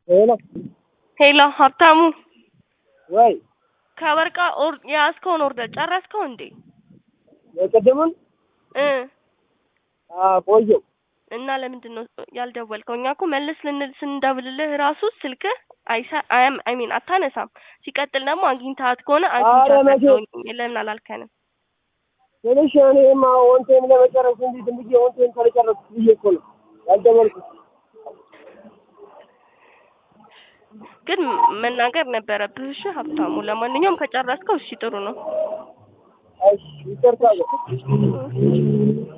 ሄሎ ሄሎ ሀብታሙ ወይ ከወርቃ ኦር የያዝከውን ኦርደር ጨረስከው እንዴ? የቅድሙን እ ቆየው እና ለምንድን ነው ያልደወልከው? እኛ እኮ መልስ ልንል ስንደውልልህ ራሱ ስልክህ አይሰ አያም አይ ሚን አታነሳም። ሲቀጥል ደግሞ አግኝተሃት ከሆነ አግኝቻታለሁ ለምን አላልከንም? ትንሽ እኔማ ወንቴን ለመጨረስ እንጂ ዝም ብዬ ወንቴን ካልጨረስኩ ብዬ እኮ ነው ያልደወልኩት። ግን መናገር ነበረብህ። እሺ ሀብታሙ። ለማንኛውም ከጨረስከው እሺ ጥሩ ነው። እሺ ይቅርታ